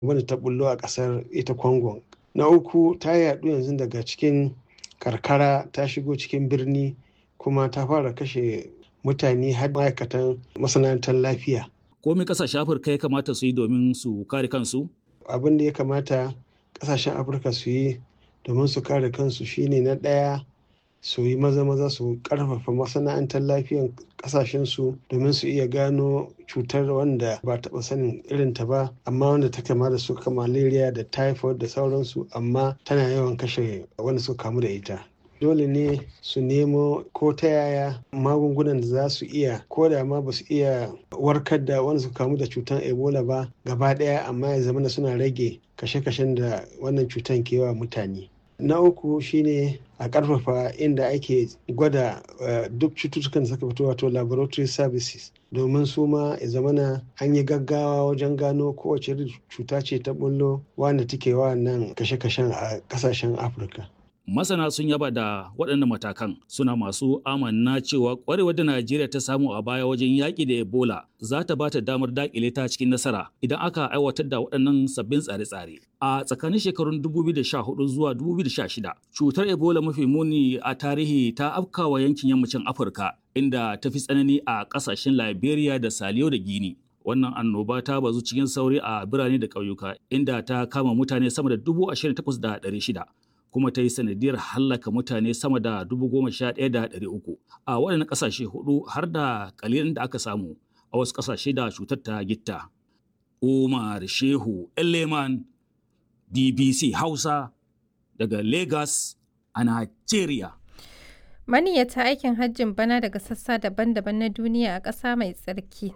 wanda ta bullo a ƙasar ita Congo. Na uku ta yaɗu yanzu daga cikin karkara ta shigo cikin birni kuma ta fara kashe mutane har ma'aikatan masana'antar lafiya. Komai ƙasashen Afirka ya kamata su yi domin su kare kansu? Abin da ya kamata ƙasashen Afirka su yi domin su kare kansu shine na ɗaya su yi maza-maza su ƙarfafa masana'antar lafiyan ƙasashensu domin su iya gano cutar wanda ba taɓa sanin irinta ba amma wanda ta kama da su malaria da typhoid da sauransu amma tana yawan kashe wanda suka kamu da ita. dole ne su nemo ko ta yaya magungunan da za su iya ko da ma ba su iya warkar da wanda suka kamu da cutar ebola ba gaba daya amma ya zama suna rage kashe-kashen da wannan cutar ke wa mutane na uku shine a karfafa inda ake gwada duk cututtukan da suka fito wato laboratory services domin su ma ya zamana an yi gaggawa wajen gano kowace cuta ce ta bullo wanda take wa nan kashe-kashen a kasashen afirka Masana sun yaba da waɗannan matakan suna masu amanna cewa ƙwarewar da Najeriya ta samu a baya wajen yaƙi da Ebola za ta ba ta damar daƙile ta cikin nasara idan aka aiwatar da waɗannan sabbin tsare-tsare. A tsakanin shekarun 2014 zuwa 2016, cutar Ebola mafi muni a tarihi ta afkawa yankin yammacin Afirka inda ta fi tsanani a ƙasashen Liberia da Saliyo da Gini. Wannan annoba ta bazu cikin sauri a birane da ƙauyuka inda ta kama mutane sama da 28,600. kuma ta yi sanadiyar hallaka mutane sama da dubu goma sha ɗaya da ɗari uku a waɗannan ƙasashe hudu har da ƙalilin da aka samu a wasu ƙasashe da cutar ta gitta. Umar Shehu Eleman BBC Hausa daga Lagos a Nigeria. Maniyyata aikin hajjin bana daga sassa daban-daban na duniya a ƙasa mai tsarki